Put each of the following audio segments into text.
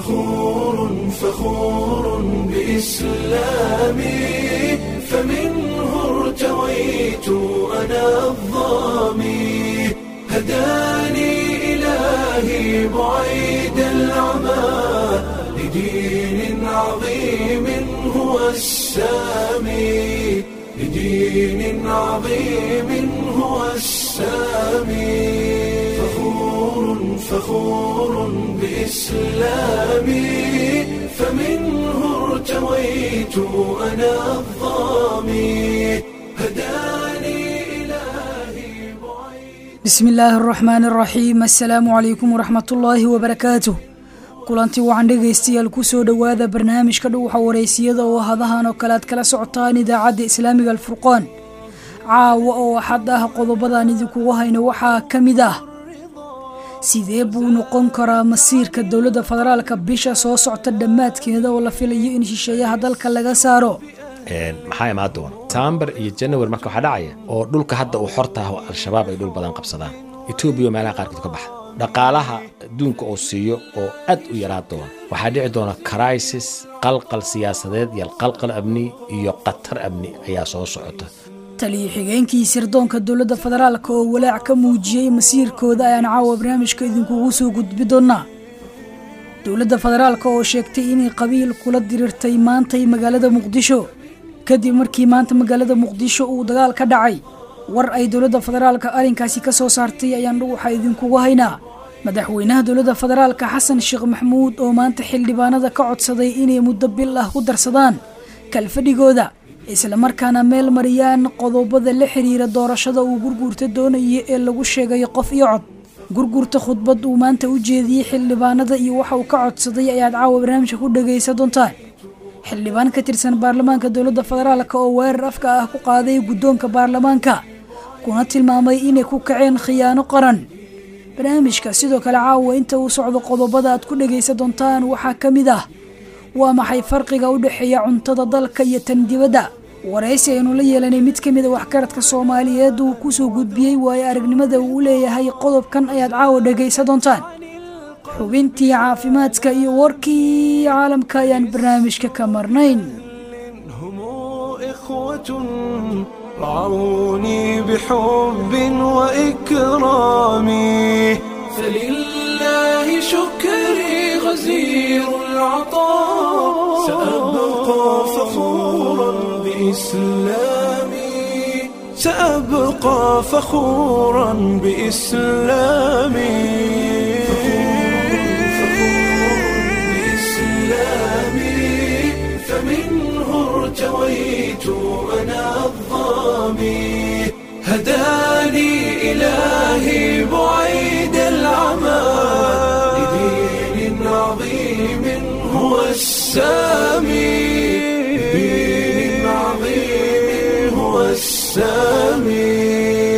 فخور فخور بإسلامي فمنه ارتويت أنا الظامي هداني إلهي بعيد العمى لدين عظيم هو السامي لدين عظيم هو السامي فخور فخور بإسلامي فمنه ارتويت أنا الظامي هداني إلهي بعيد bismi illaahi araxmaani araxiim assalaamu calaykum waraxmatullaahi wabarakaatuh kulanti wacan dhegaystayaal kusoo dhowaada barnaamijka dhuuxa wareysiyada oo hadahan oo kale aad kala socotaan idaacadda islaamiga alfurqaan caawa oo axad ah qodobadan idinkugu hayno waxaa ka mid ah sidee buu noqon karaa masiirka dowladda federaalka bisha soo socta dhammaadkeeda oo la filayo in shisheeyaha dalka laga saaro maxaa imaan doona sambar iyo janawari marka waxaa dhacaya oo dhulka hadda uu xortaah oo al-shabaab ay dhul badan qabsadaan etoobiya meelaha qaarkood ka baxa dhaqaalaha adduunka oo siiyo oo aad u yaraa doona waxaa dhici doona crisis qalqal siyaasadeed iyo qalqal amni iyo khatar amni ayaa soo socota taliyo xigeenkii sirdoonka dowladda federaalka oo walaac ka muujiyey masiirkooda ayaan caawa barnaamijka idinkugu soo gudbi doonaa dowladda federaalka oo sheegtay inay qabiil kula diriirtay maantay magaalada muqdisho kadib markii maanta magaalada muqdisho uu dagaal ka dhacay war ay dowladda federaalka arrinkaasi ka soo saartay ayaan dhuwaxa idinkugu haynaa madaxweynaha dowladda federaalka xasan sheekh maxmuud oo maanta xildhibaanada ka codsaday inay muddo bil ah ku darsadaan kalfadhigooda islamarkaana meel mariyaan qodobada la xiriira doorashada uu gurguurta doonaya ee lagu sheegay qof iyo cod gurgurta khudbad uu maanta u jeediyey xildhibaanada iyo waxa uu ka codsaday ayaad caawa barnaamijka ku dhagaysan doontaan xildhibaan ka tirsan baarlamaanka dowladda federaalka oo weerar afka ah ku qaaday guddoonka baarlamaanka kuna tilmaamay inay ku kaceen khiyaano qaran barnaamijka sidoo kale caawa inta uu socdo qodobada aad ku dhagaysan doontaan waxaa ka mid ah waa maxay farqiga u dhexeeya cuntada dalka iyo tan dibadda waraysi aynu la yeelanay mid ka mid a waxgaradka soomaaliyeed uu kusoo gudbiyey waayo aragnimada uu leeyahay qodobkan ayaad caawa dhagaysan doontaan xubintii caafimaadka iyo warkii caalamka ayaan barnaamijka ka marnayn هم إخوة رعوني بحب وإكرام فلله شكري غزير العطاء سأبقى فخورا بإسلامي سأبقى فخورا بإسلامي فمنه ارتويت أنا الظامي هداني إلهي بعيد العمى لدين عظيم هو السامي لدين عظيم هو السامي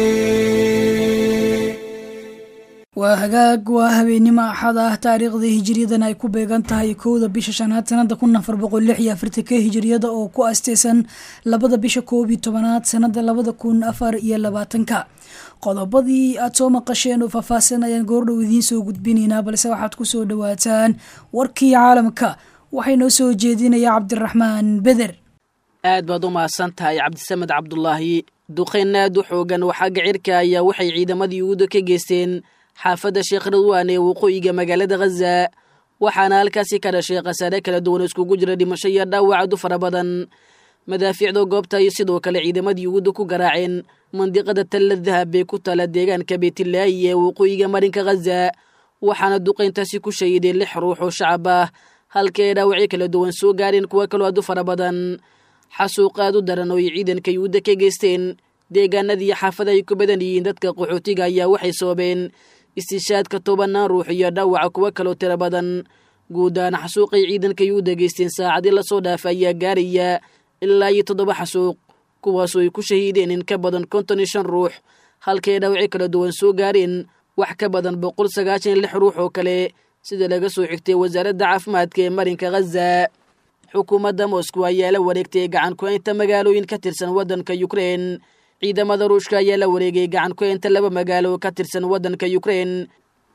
waa hagaag waa habeennimo axad ah taariikhda hijiriyadan ay ku beegan tahay kowda bisha shanaad sanada kun afar boqol lix iyo afartanka hijiriyada oo ku asteysan labada bisha koob iyo tobanaad sanada labada kun afar iyo labaatanka qodobadii aad soo maqasheen oo faahfaahsan ayaan goordhow idiin soo gudbinaynaa balse waxaad kusoo dhawaataan warkii caalamka waxay noo soo jeedinaya cabdiraxmaan beder aad baad u mahadsan tahay cabdisamed cabdulaahi duqeyn aad u xoogan waxaa gacirka ayaa waxay ciidamadii uuda ka geysteen xaafadda sheekh ridwaan ee waqooyiga magaalada khaza waxaana halkaasi ka dhashay khasaare kala duwan iskugu jira dhimasho iyo dhaawacad u fara badan madaafiicda goobta iyo sidoo kale ciidamadii uuda ku garaaceen mandiqada talla dahab ee ku taala deegaanka beetilaayi ee waqooyiga marinka khaza waxaana duqayntaasi ku shahiday lix ruux oo shacab ah halka ay dhaawacyo kala duwan soo gaareen kuwa kaloo aad u fara badan xasuuq aad u daran oo ay ciidanka yuhuudda ka geysteen deegaanadii xaafada ay ku badan yihiin dadka qaxootiga ayaa waxay soobeen istishaadka tobanaan ruux iyo dhaawaca kuwo kaloo tiro badan guud ahaan xasuuqay ciidanka yuhuudda geysteen saacadii lasoo dhaafa ayaa gaaraya ilaa iyo toddoba xasuuq kuwaasoo ay ku shahiideen in ka badan konton iyo shan ruux halkay dhaawacyo kala duwan soo gaareen wax ka badan boqol sagaashan iyo lix ruux oo kale sida laga soo xigtay wasaaradda caafimaadka ee marinka khaza xukuumadda moscow ayaa la wareegtay gacan ku-haynta magaalooyin ka tirsan waddanka yukrein ciidamada ruushka ayaa la wareegay gacan ku-haynta laba magaalo ka tirsan waddanka yukrein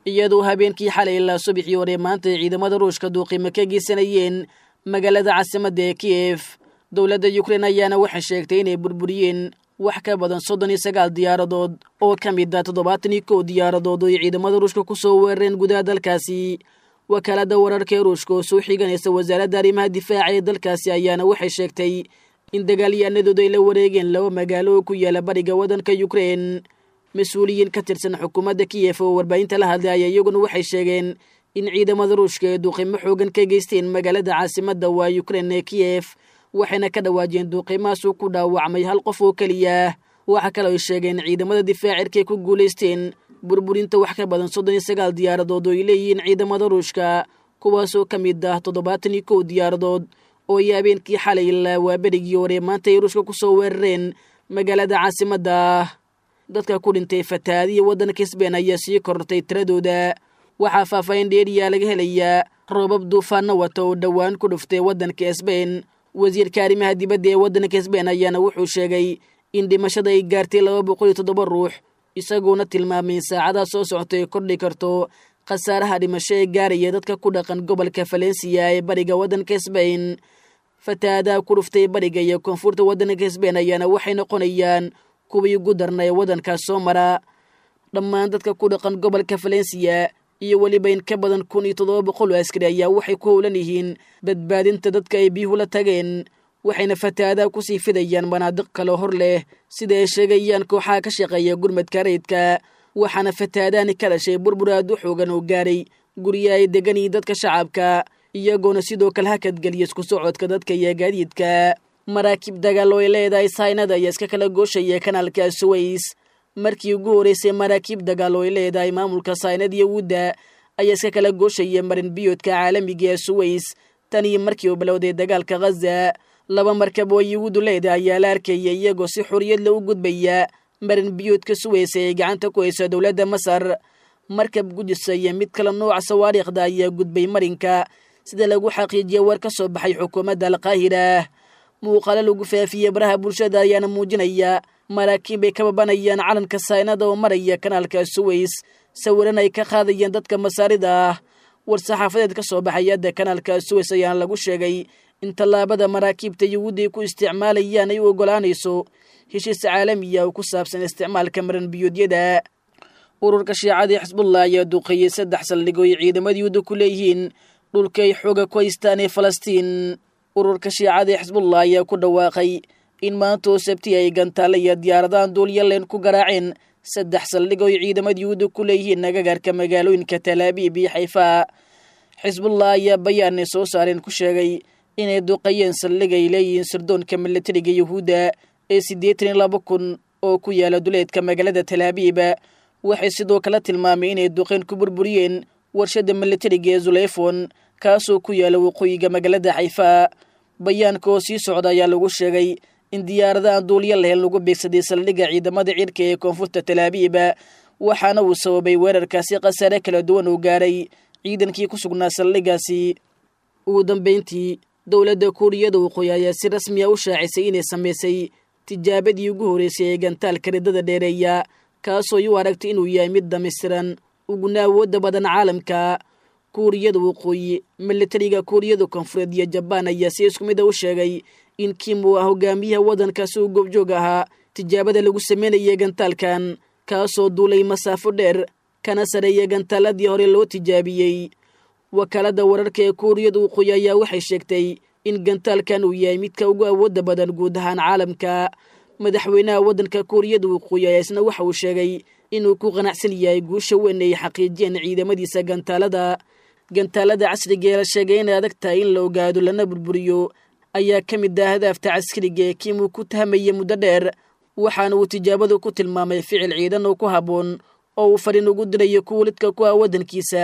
iyadoo habeenkii xalay ilaa subaxii hore maanta ay ciidamada ruushka duuqimo ka geysanayeen magaalada caasimadda ee kiyef dowladda yukrain ayaana waxay sheegtay inay burburiyeen wax ka badan soddon iyo sagaal diyaaradood oo ka mid ah toddobaatan iyo kow diyaaradood oo ay ciidamada ruushka ku soo weerareen gudaha dalkaasi wakaaladda wararka ee ruushka oo soo xiganaysa wasaaradda arrimaha difaaca ee dalkaasi ayaana waxay sheegtay in dagaalyahanadooda ay la wareegeen laba magaalo oo ku yaala bariga waddanka yukrain mas-uuliyiin ka tirsan xukuumadda kiyef oo warbaahinta la hadlay ayaa iyaguna waxay sheegeen in ciidamada ruushka ee duuqimo xoogan ka geysteen magaalada caasimadda waa yukrain ee kiyef waxayna ka dhawaajeen duuqimahaasuu ku dhaawacmay hal qof oo keliya waxaa kaloo ay sheegeen ciidamada difaacirkaay ku guulaysteen burburinta wax ka badan soddon iyo sagaal diyaaradood oo ay leeyihiin ciidamada ruushka kuwaasoo ka mid ah toddobaatan iyo kow diyaaradood oo ay habeenkii xalay ilaa waa berigii hore maanta ay ruushka ku soo weerareen magaalada caasimadda dadka ku dhintay fatahaadiya waddanka sbein ayaa sii korortay tiradooda waxaa faahfaahin dheeriyaa laga helayaa roobab duufaano wata oo dhowaan ku dhuftay waddanka sbein wasiirka arrimaha dibadda ee waddanka sbein ayaana wuxuu sheegay in dhimashada ay gaartay laba boqol iyo toddoba ruux isagoona tilmaamay in saacadaha soo socota ay kordhi karto khasaaraha dhimasho ee gaaraya dadka ku dhaqan gobolka falensiya ee bariga waddanka sbein fatahaadaha ku dhuftay bariga iyo koonfurta waddanka sbein ayaana waxay noqonayaan kuwii ugu darna ee waddankaas soo mara dhammaan dadka ku dhaqan gobolka falensiya iyo weliba in ka badan kun iyo toddoba boqol oo askari ayaa waxay ku howlan yihiin badbaadinta dadka ay biyuhu la tageen waxayna fatahaadaha kusii fidayaan manaadiq kaloo hor leh sida ay sheegayaan kooxaha ka shaqeeya gurmadka rayidka waxaana fatahaadahani ka dhashay burbur aad u xoogan oo gaaray gurya ay degan yihiin dadka shacabka iyagoona sidoo kale hakadgeliya isku socodka dadka iyo gaadiidka maraakiib dagaal oo ay leedahay saynada ayaa iska kala gooshaya kanaalka suways markii ugu horeysay maraakiib dagaal oo ay leedahay maamulka saynad iyo wudda ayaa iska kala gooshaya marin biyoodka caalamiga ee suways tan iyo markii uu bilowday dagaalka khaza laba markab oo yuhuuddu leedahay ayaa la arkaya iyagoo si xoriyadla u gudbaya marin biyoodka suways ee ay gacanta ku hayso dowladda masar markab gudisa iyo mid kale nooca sawaariikhda ayaa gudbay marinka sida lagu xaqiijiyay war ka soo baxay xukuumadda alqaahira muuqaalo lagu faafiyey baraha bulshada ayaana muujinaya maraakiib ay ka babanayaan calanka saynada oo maraya kanaalka suways sawiran ay ka qaadayeen dadka masaarida ah war-saxaafadeed ka soo baxay hadda kanaalka suways ayaana lagu sheegay in tallaabada maraakiibta yuhuudda ay ku isticmaalayaan ay u oggolaanayso heshiis caalamiya oo ku saabsan isticmaalka maran biyoodyada ururka shiicada ee xisbullah ayaa duqeeyey saddex saldhig oo ay ciidamada yuhuudda ku leeyihiin dhulka ay xooga ku haystaan ee falastiin ururka shiicada ee xisbullah ayaa ku dhawaaqay in maanta oo sabti ay gantaale iyo diyaaradahan duulyaleen ku garaaceen saddex saldhig oo ay ciidamada yuhuudda ku leeyihiin nagagaarka magaalooyinka talaabiib iyo xayfa xisbullah ayaa bayaanay soo saareen ku sheegay inay duqeeyeen saldhig ay leeyihiin sirdoonka milatariga yuhuudda ee siddeetan iyo laba kun oo ku yaala duleedka magaalada talaabiib waxay sidoo kale tilmaamay inay duqeen ku burburiyeen warshadda milatariga ee zuleyfon kaasoo ku yaala waqooyiga magaalada xayfa bayaanka oo sii socda ayaa lagu sheegay in diyaaradahan duulya lahel lagu beegsaday saldhigga ciidamada cirka ee koonfurta talaabiib waxaana uu sababay weerarkaasi khasaare kala duwan uu gaaray ciidankii ku sugnaa saldhiggaasi ugu dambeyntii dowladda kuuriyada waqooyi ayaa si rasmiya u shaacisay inay samaysay tijaabadii ugu horreysay ee gantaalka riddada dheereeya kaasoo u aragtay inuu yahay mid dhammaystiran uguna awoodda badan caalamka kuuriyada waqooyi milatariga kuuriyada koonfureed iyo jabaan ayaa si isku mid a u sheegay in kim uu ah hogaamiyaha waddankaasi uu goobjoog ahaa tijaabada lagu sameynayay gantaalkan kaasoo duulay masaafo dheer kana sareeya gantaaladii hore loo tijaabiyey wakaaladda wararka ee kuuriyada waqooyi ayaa waxay sheegtay in gantaalkan uu yahay midka ugu awoodda badan guud ahaan caalamka madaxweynaha waddanka kuuriyada waqooyi ayaa isna waxa uu sheegay inuu ku qanacsan yahay guusha weyn ay xaqiijiyeen ciidamadiisa gantaalada gantaalada casriga ee la sheegay inay adag tahay in la ogaado lana burburiyo ayaa ka mid ah hadaafta caskariga ee kiim uu ku tahamaya muddo dheer waxaana uu tijaabadu ku tilmaamay ficil ciidan oo ku habboon oo uu fariin ugu dirayo kuwa lidka ku ah waddankiisa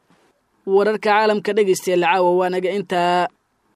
wararka caalamka dhegaystayaal caawa waanaga intaa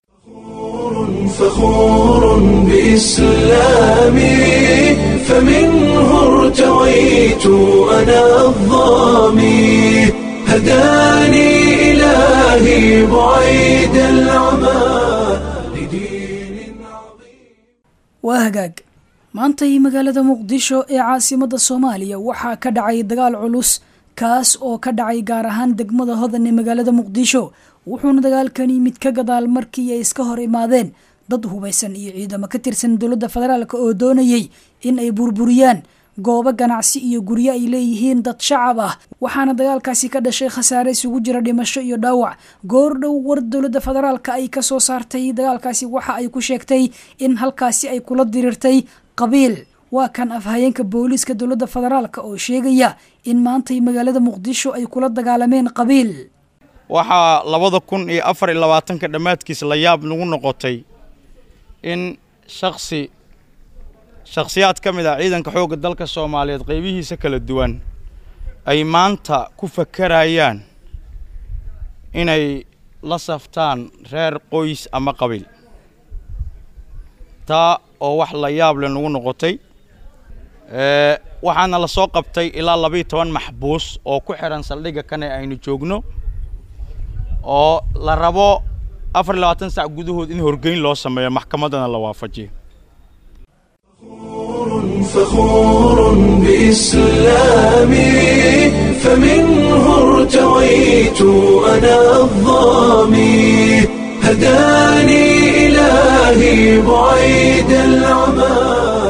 فخور بإسلامي فمنه ارتويت أنا الظامي هداني إلهي بعيد العمى لدين عظيم waa hagaag maantay magaalada muqdisho ee caasimadda soomaaliya waxaa ka dhacay dagaal culus kaas oo ka dhacay gaar ahaan degmada hodan ee magaalada muqdisho wuxuuna dagaalkani mid ka gadaal markii ay iska hor imaadeen dad hubaysan iyo ciidamo ka tirsan dowladda federaalk oo doonayay in ay burburiyaan goobo ganacsi iyo guryo ay leeyihiin dad shacab ah waxaana dagaalkaasi ka dhashay khasaare isugu jira dhimasho iyo dhaawac goordhow war dowladda federaalka ay kasoo saartay dagaalkaasi waxa ay ku sheegtay in halkaasi ay kula diriirtay qabiil waa kan afhayeenka booliiska dowladda federaalk oo sheegaya in maantay magaalada muqdisho ay kula dagaalameen qabiil waxaa labada kun iyo afar iyo labaatanka dhammaadkiis la yaab nagu noqotay in shaksi shakhsiyaad ka mid ah ciidanka xoogga dalka soomaaliyeed qaybihiisa kala duwan ay maanta ku fakarayaan inay la saftaan reer qoys ama qabiil taa oo wax la yaab leh nagu noqotay waxaana la soo qabtay ilaa labiiyo toban maxbuus oo ku xidhan saldhigga kane aynu joogno oo la rabo afar iyo labaatan sac gudahood in horgeyn loo sameeyo maxkamaddana la waafajiyo فخور بإسلامي فمنه ارتويت أنا الظامي هداني إلهي بعيد العمى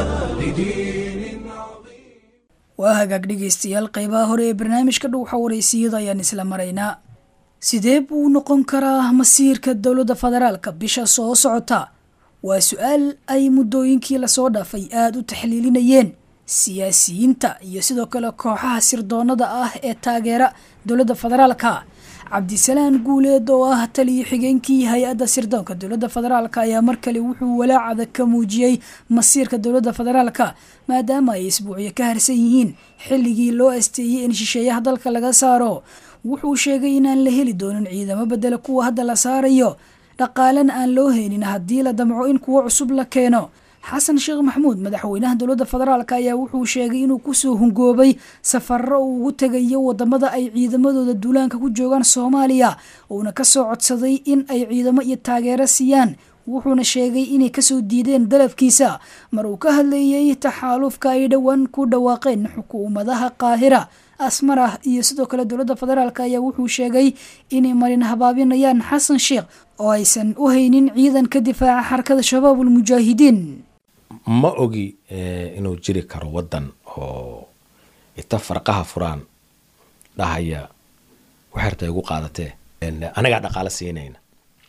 لدين عظيم waa hagaag dhegaystayaal qeybaha hore ee barnaamijka dhow xawareysiyada ayaan isla maraynaa sidee buu noqon karaa masiirka dowladda federaalka bisha soo socota waa su-aal ay muddooyinkii lasoo dhaafay aada u taxliilinayeen siyaasiyiinta iyo sidoo kale kooxaha sirdoonada ah ee taageera dowladda federaalka cabdisalaan guuleed oo ah taliyo xigeenkii hay-adda sirdoonka dowladda federaalka ayaa mar kale wuxuu walaacada ka muujiyey masiirka dowladda federaalka maadaama ay isbuucyo ka harsan yihiin xilligii loo asteeyey in shisheeyaha dalka laga saaro wuxuu sheegay inaan la heli doonin ciidamo bedela kuwa hadda la saarayo dhaqaalena aan loo heynin haddii la damco in kuwo cusub la keeno xasan sheekh maxamuud madaxweynaha dowladda federaalk ayaa wuxuu sheegay inuu kusoo hungoobay safaro uu ugu tegayo wadamada ay ciidamadooda duulaanka ku joogaan soomaaliya uuna kasoo codsaday in ay ciidamo iyo taageero siiyaan wuxuuna sheegay inay kasoo diideen dalabkiisa mar uu ka hadleeyey taxaalufka ay dhowaan ku dhawaaqeen xukuumadaha qaahira asmarah iyo sidoo kale dowladda federaalk ayaa wuxuu sheegay inay marin habaabinayaan xasan sheekh oo aysan u haynin ciidan ka difaaca xarakada shabaab ulmujaahidiin ma ogi inuu jiri karo waddan oo ita farqaha furaan dhahaya waxerta igu qaadatee anagaa dhaqaalo siinayna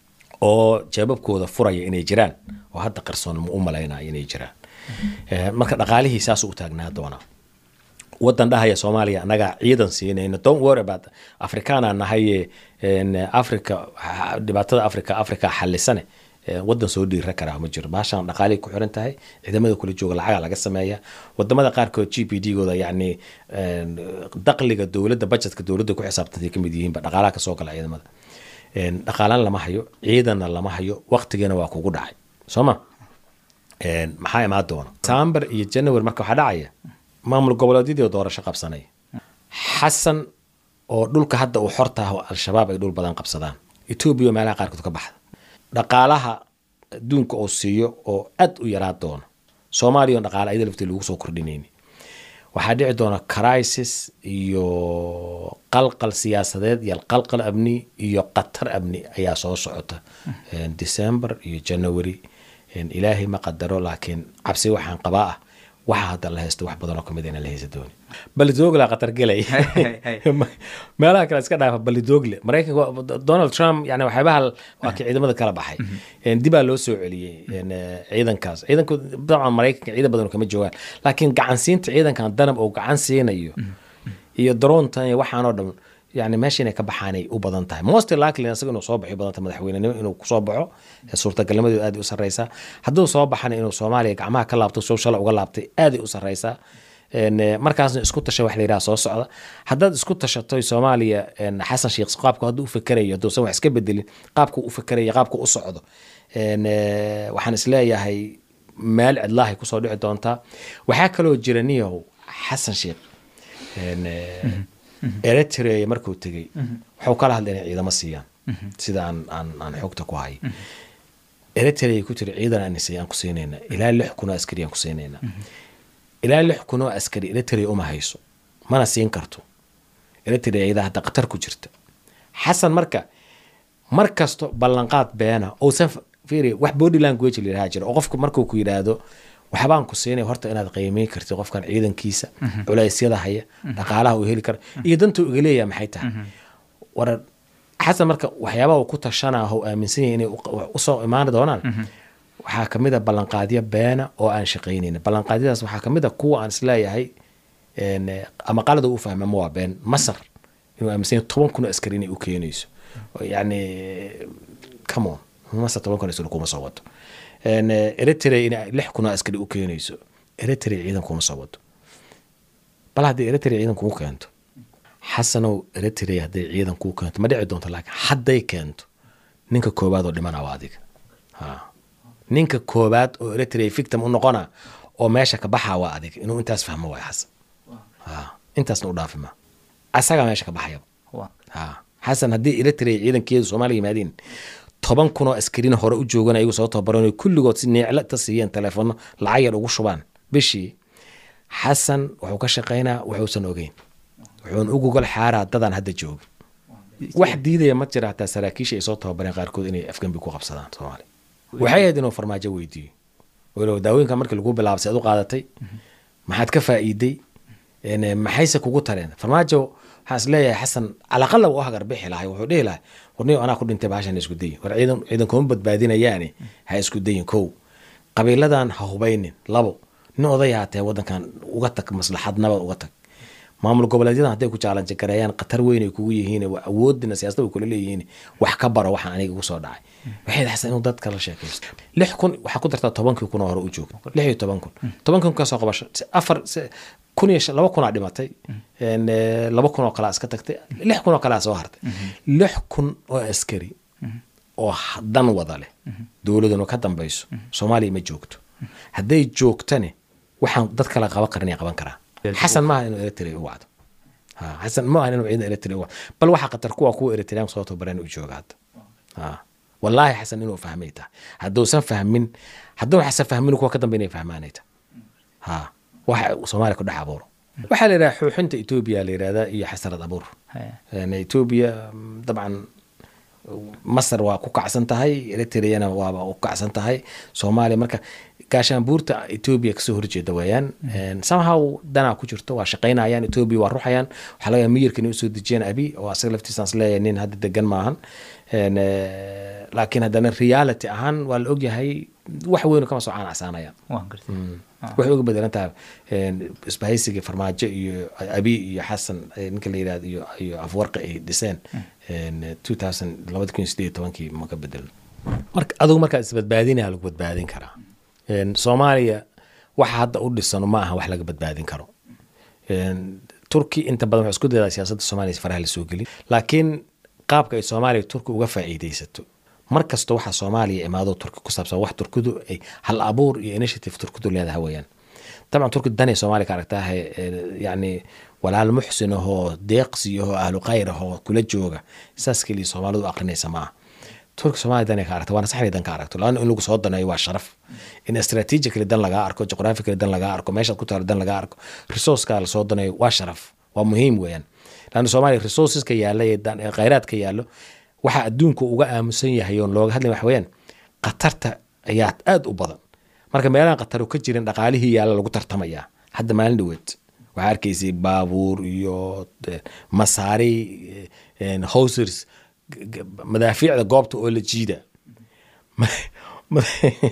oo jeebabkooda furaya inay jiraan oo hadda qarsoon ma u malaynaya inay jiraan marka dhaqaalihii saasuu u taagnaa doonaa wadan dhahaya soomaaliya anagaa ciidan siinayna don't worry about afrikaana nahaye africa dhibaatada africa africa xalisane wadan soo dhiira karaa ma jiro baashaan dhaqaalihii ku xiran tahay ciidamada kula jooga lacaga laga sameeya wadamada qaarkood g p d gooda yacni daqliga dowladda budgetka dowladda ku xisaabtantay kamid yihiinba dhaqaalaha kasoo gala ciidamada dhaqaalaan lama hayo ciidanna lama hayo waqtigeena waa kugu dhacay soo ma maxaa imaan doona sambar iyo january marka waxaa dhacaya maamul goboleedyadii doorasho qabsanay xasan oo dhulka hadda uu xortaah al-shabaab ay dhul badan qabsadaan etoobiya meelaha qaarkood ka baxda dhaqaalaha adduunka oo siiyo oo aad u yaraa doono soomaaliya on dhaqaala ayada laftii lagu soo kordhinayni waxaa dhici doona crisis iyo qalqal siyaasadeed iyo qalqal amni iyo qatar amni ayaa soo socota december iyo january ilaahay ma qadaro laakiin cabsi waxaan qabaa ah waxa hadda la haysto wax badanoo kamid inaan la haysa dooni balidoogle qatar gelay meelaha kale iska dhaafa balidoogle maraykanka donald trump yani waxyaabaha waa kii ciidamada kala baxay dibaa loo soo celiyey ciidankaas ciidanku dabcan maraykanka ciidan badan kama joogaan laakiin gacansiinta ciidankan danab oo gacan siinayo iyo daroontan iyo waxaanoo dhan yani meesha inay ka baxaanay u badan tahay most likely isaga inuu soo baxo badan tahay madaxweynenimo inuu kusoo baxo suurtagalnimadeedu aad u sarreysaa hadduu soo baxana inuu soomaaliya gacmaha ka laabto soo shala uga laabtay aaday u sarreysaa markaasna isku tasha wax la yidhaha soo socda haddaad isku tashato soomaaliya xasan sheekh qaabku hadduu u fakerayo hadduusan wax iska bedelin qaabku u fakerayo qaabku u socdo waxaan isleeyahay meel cidlaahay kusoo dhici doontaa waxaa kaloo jira niyahow xasan sheekh eritrea markuu tegey waxuu kala hadlay inay ciidamo siiyaan sida aan aan aan xogta ku hay eritrea ku tiri ciidan aan aan ku siinayna ilaa lix kun oo askari aan ku siinayna ilaa lix kun oo askari eritrea uma hayso mana siin karto eritrea iyada hadda qatar ku jirta xasan marka mar kasto ballanqaad beena uusan fiiri wax body language la yidhaha jira oo qofku markuu ku yidhaahdo waxbaan ku siinay horta inaad qiimeyn kartid qofkan ciidankiisa culeysyada haya dhaqaalaha uu heli karo iyo dantuu iga leeyaha maxay tahay war xasan marka waxyaabaha uu ku tashanaa oo aaminsan yahay inay u- usoo imaani doonaan waxaa kamid a ballanqaadyo beena oo aan shaqaynayn ballanqaadyadaas waxaa kamid a kuwa aan isleeyahay een, eh, ama qalada u fahma ma waa been masar inuu aaminsan yahay toban kun oo askari inay u keenayso Oo yacni come on masar toban kun oo askari kuma soo wato Een, eh, eritrea inay lix kun oo askari u keenayso eritrea ciidan kuma soo wato bal haddii eritrea ciidan kuu keento xasanow eritrea hadday ciidan kuu keento ma dhici doonto laakiin hadday keento ninka koowaad oo dhimana waa adiga ha ninka koowaad oo eritrea victim u noqona oo meesha ka baxaa waa adiga inuu intaas fahmo waay xasan ha intaasna u dhaafi ma asagaa meesha ka baxayaba waa ha xasan haddii eritrea ciidankeedu soomaaliya yimaadeen toban kun oo askarina hore u joogan ayagu soo tababaran kulligood si neecla ta siiyeen telefono lacag yar ugu shubaan bishii xasan wuxuu ka shaqaynaa wuxuusan ogeyn wuxuuna u gogol xaaraa dadaan hadda jooga wax diidaya ma jira hataa saraakiisha ay soo tababareen qaarkood inay afgembi ku qabsadaan soomaaliya waxay ahayd inuu farmaajo weydiiyo walow daawooyinka markii lagu bilaabay seed u qaadatay maxaad ka faa'iiday Een, maxayse kugu tareen farmaajo waxaan is leeyahay xasan calaqala u hagar bixi lahay wuxuu dhihi lahay warniyo anaa ku dhintay bahashan isku dayin war ciidan ciidan kuma badbaadinayaane ha isku dayin kow qabiiladan ha hubaynin labo nin oday haatee wadankan uga tag maslaxad nabad uga tag maamul goboleedyadan hadday ku jaalanji gareeyaan khatar weyn ay kugu yihiin waa awoodina siyaasadda way kula leeyihiin wax ka baro waxaan aniga igu soo dhacay waxay xasan inuu dadka la sheekaysto lix kun waxaa ku dartaa tobankii kun oo hore u jooga lix iyo toban kun toban kun kasoo qabasho si afar si- kun iyo shan- laba kunaa dhimatay Een, eh, laba kun oo kalea iska tagtay lix kun oo kalea soo hartay lix kun oo askari oo h- dan wada leh dowladuna ka dambayso soomaaliya ma joogto hadday joogtane waxaan dad kale qaban karin qaban karaa xasan maaha inuu eritrea u wacdo Ha, xasan ma ahan inuu ciidan eritrea u wacdo bal waxaa khatar kuwa kuwa eritrean soo tababareen u jooga hadda Ha. wallaahi xasan inuu fahmay tahay hadduusan fahmin hadduu xasan fahmin kuwa ka dambe inay fahmaanay tahay ha waxa uu soomaaliya ku dhex abuuro waxaa la yidhaha xuuxinta etoobiya la yidhahdaa iyo xasarad abuur Haya. Een, etoobiya mm, dabcan masar waa ku kacsan tahay eritreana waaba ku kacsan tahay soomaaliya marka gaashaanbuurta etoobiya kasoo horjeeda weeyaan Een, somehow danaa ku jirto waa shaqaynayaan etoobiya waa ruxayaan waxaa laga yaaba miyirka inay usoo dejiyaan abi oo asaga laftiisaan isleeyahay nin hadda degan maahan Een, eh, laakiin haddana reality ahaan waa la ogyahay wax weyn kama soo caanacsaanayaan waan gartay waxay uga bedelan tahay een, isbahaysiga farmaajo iyo abi iyo xasan eh, ninka la yidhahdo iyo iyo afwarqi ay dhiseen een, 2000 labada kun iyo sideed iyo tobankii ma ka bedelan marka adigu markaa isbadbaadinaya lagu badbaadin karaa Een, soomaaliya waxa hadda u dhisano ma aha wax laga badbaadin karo Een, turki inta badan waxay isku daydaa siyaasadda soomaaliya si faraha lasoo gelin laakiin qaabka ay soomaaliya turki uga faa'iidaysato mar kasta waxaa soomaaliya imaado turki ku saabsan wax turkidu ay hal abuur iyo initiative turkidu leedahay weeyaan dabcan turki danay soomaaliya ka aragtaaha yacni walaal muxsin ahoo deeqsi ahoo ahlu khayr ahoo kula jooga saas keliya soomaalidu aqrinaysa maaha turki soomaaliya danay ka aragta waana saxnay dan ka aragto laana in lagu soo daneeyo waa sharaf in strategically dan lagaa arko geographically dan lagaa arko meeshaad ku taalo dan lagaa arko resourceka lasoo daneeyo waa sharaf waa muhiim weeyaan laana soomaaliya resourceska yaalla ee dan- ee khayraadka yaallo waxa adduunku uga aamusan yahay oon looga hadlay wax weeyaan khatarta ayaa aad u badan marka meelahan khatar ka jirin dhaqaalihii yaalla lagu tartamayaa hadda maalin dhaweed waxaa arkaysay baabuur iyo eh, masaari eh, hosers g- g- madaafiicda goobta oo la jiida Ma- ma-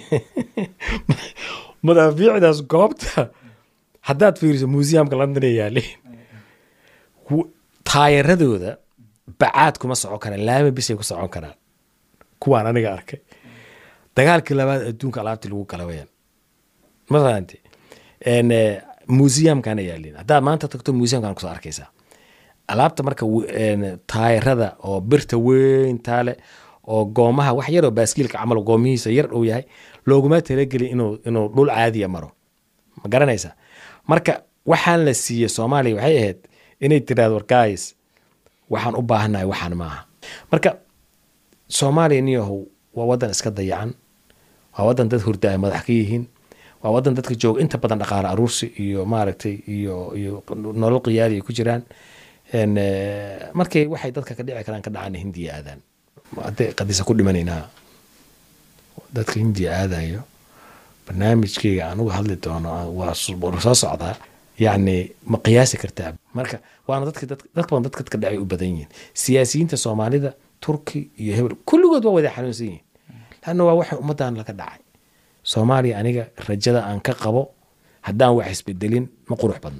madaafiicdaas goobta haddaad fiiriso museumka london ay yaaleen ku- taayaradooda bacaad kuma socon karaan laami bisay ku socon karaan kuwaan aniga arkay dagaalkii labaad adduunka alaabtii lagu kala wayaan ma fahanti En, eh, museumkana yaalin haddaad maanta tagto museumkan kusoo arkaysaa alaabta marka w- en, taayarada oo birta weyn taale oo goomaha wax yaroo baaskiilka camal goomihiisa yar uu yahay looguma talagelin inuu inuu dhul caadiya maro ma garanaysa marka waxaan la siiyey soomaaliya waxay ahayd inay tiraahdo warkaayis waxaan u baahannahay waxaan maaha marka soomaaliya niyahow waa wadan iska dayacan waa wadan dad hurda ay madax ka yihiin waa wadan dadka jooga inta badan dhaqaale aruursi iyo maaragtay iyo iyo nolol qiyaali ay ku jiraan En, eh, markay waxay dadka ka dhici karaan ka dhacaan hindiya aadaan hadday qadisa ku dhimanaynaa dadka hindiya aadayo barnaamijkayga aan uga hadli doono waa su- waa soo socdaa yacni ma qiyaasi kartaa marka waana dadka dad- dad badan dadka dadka dhacay u badan yihiin siyaasiyiinta soomaalida turki iyo hebel kulligood waa wada xanuunsan yihiin lanna waa waxay ummaddan laga dhacay soomaaliya aniga rajada aan ka qabo haddaan wax isbedelin ma qurux badno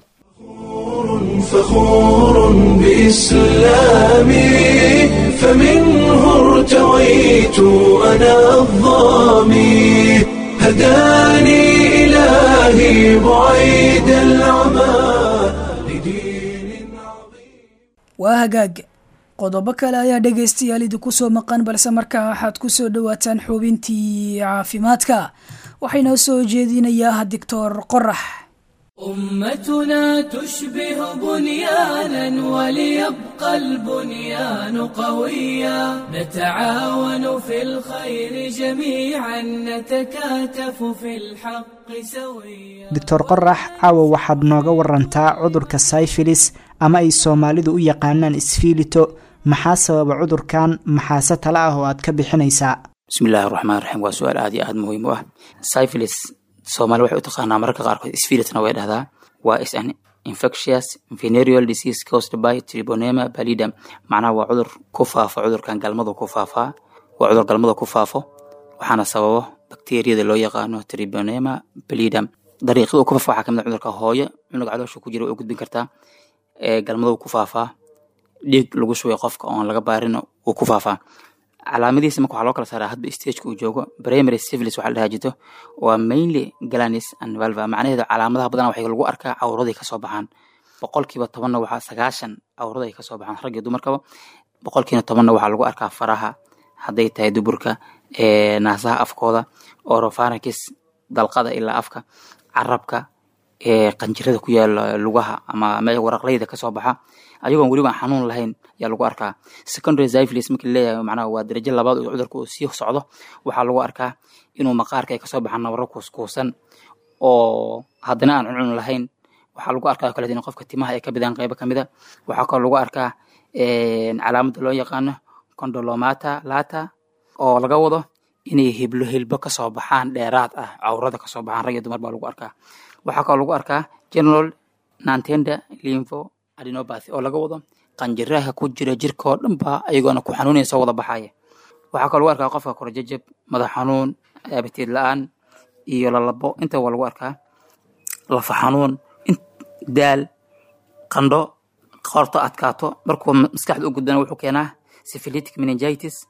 فخور بإسلامي فمنه ارتويت أنا الظامي هداني إلهي بعيد العمى لدين عظيم waa hagaag qodobo kale ayaa dhegaystayaal idinku soo maqan balse markaa waxaad ku soo dhowaataan xubintii caafimaadka waxaynoo soo jeedinayaa doctor qorax أمتنا تشبه بنيانا وليبقى البنيان قويا نتعاون في الخير جميعا نتكاتف في الحق سويا doctor qorax caawa waxaad nooga warantaa cudurka syfilis ama ay soomaalidu u yaqaanaan isfiilito maxaa sababa cudurkan maxaase tale ah oo aad ka bixinaysaa bismi illaahi raxmaan raxiim waa su-aal aad iyo aad muhiim u ah syphilis soomaali waxay u taqaanaa mararka qaarkood sphilisna way dhahdaa waa is an infectious venereal disease caused by tribonema pallidum macnaha waa cudur ku faafo cudurkan galmadu ku faafaa waa cudur galmada ku faafo waxaana sababo bakteeriyada loo yaqaano tribonema pallidum dariiqada uu ku faafo waxaa kamid ah cudurka hooyo cunuga caloosha ku jira way u gudbin kartaa ee galmadu ku faafaa dhiig lagu shubay qofka oon laga baarin uu ku faafaa calaamadihiisa marka waxaa loo kala saaraa hadba stageka uu joogo primary syphilis waxaa la dhahaa jirto waa mainly galanis and valva macnaheedu calaamadaha badanaa waxay lagu arkaa cawraday kasoo baxaan boqolkiiba tobanna waxaa sagaashan cawraday kasoo baxaan rag iyo dumarkaba boqolkiina tobanna waxaa lagu arkaa faraha hadday tahay duburka ee naasaha afkooda oropharynx dalqada ilaa afka carabka ee qanjirada ku yaala lugaha ama me waraqleyda kasoo baxa ayagoon weliba aan xanuun lahayn ayaa lagu arkaa secondary syphilis markii laleeyahay macnaha waa darajo labaad oo cudurka uu sii socdo waxaa lagu arkaa inuu maqaarka ay kasoo baxaan nabaro kuuskuusan oo haddana aan cuncun lahayn waxaa lagu arkaa kale in qofka timaha ay ka bidaan qeybo kamid a waxaa kaloo lagu arkaa calaamada loo yaqaano condolomata lata oo laga wado inay hiblo hilbo kasoo baxaan dheeraad ah cawrada kasoo baxaan rag iyo dumar baa lagu arkaa waxaa kaloo lagu arkaa general nantenda lympho adenopathy oo laga wado qanjiraha ku jira jirka oo dhan ba ayagoona ku xanuunaya soo wada baxaya waxaa kaloo lagu arkaa qofka korjajab madax xanuun abatiid la-aan iyo lalabo inta waa lagu arkaa lafa xanuun daal qandho qorto adkaato markuu maskaxda u gudbana wuxuu keenaa syphilitic meningitis